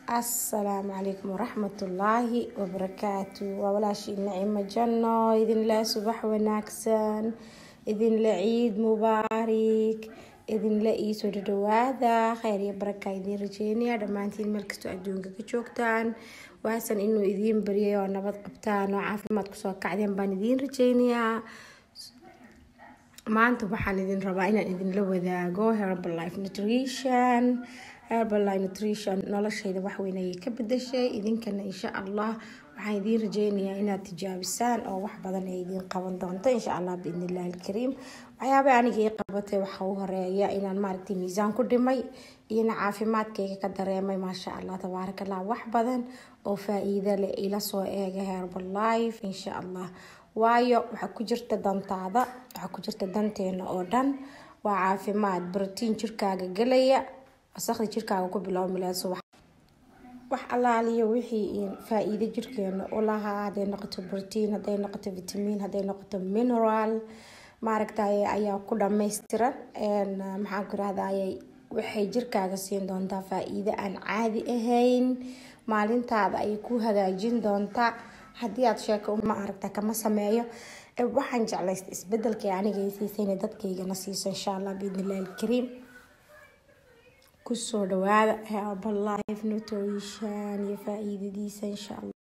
asalaamu calaykum waraxmatullaahi wabarakaatu waa walaashii nacimo janno idinle subax wanaagsan idinle ciid mubaarik idinle iisoo dhadhawaada kheyr iyo baraka idiin rajeynaya dhammaantiin meel kastoo adduunka ka joogtaan waasan inuu idiin baryay oo nabad qabtaan oo caafimaad kusoo kacdeen baan idiin rajeynayaa maanta waxaan idin rabaa inaan idinla wadaago herbalife nutrition herbalife nutrition noloshayda waxweyn ayay ka bedashay idinkana insha allah waxaan idiin rajeynayaa inaad tijaabisaan oo wax badan ay idiin qaban doonto insha allah biidn illahi alkariim waxyaaba aniga ii qabatay waxa u horeeya inaan maaragtay miisaan ku dhimay iyona caafimaadkayga ka dareemay maasha allah tabaaraka allah wax badan oo faa-iido leh ila soo eega herbalife insha allah waayo waxaa ku jirta dantaada waxaa ku jirta danteena oo dhan waa caafimaad brotiin jirkaaga gelaya wasaqda jirkaaga ku bilowmileed subax wax allaaliyo wixii faa-iido jirkeena u lahaa hadday noqoto brotiin hadday noqoto vitamiin hadday noqoto mineral maaragtay ayaa ku dhammaystiran maxaan ku irahdaayay waxay jirkaaga siin doontaa faa-iido aan caadi ahayn maalintaada ayay ku hagaajin doontaa haddii aada sheeko ma aragta kama sameeyo waxaan jeclaysta isbedelkay aniga siisayna dadkaygana siiso insha allah biidn illahi alkariim kusoo dhawaada herbalife nutrition iyo faa-iidadiisa insha allah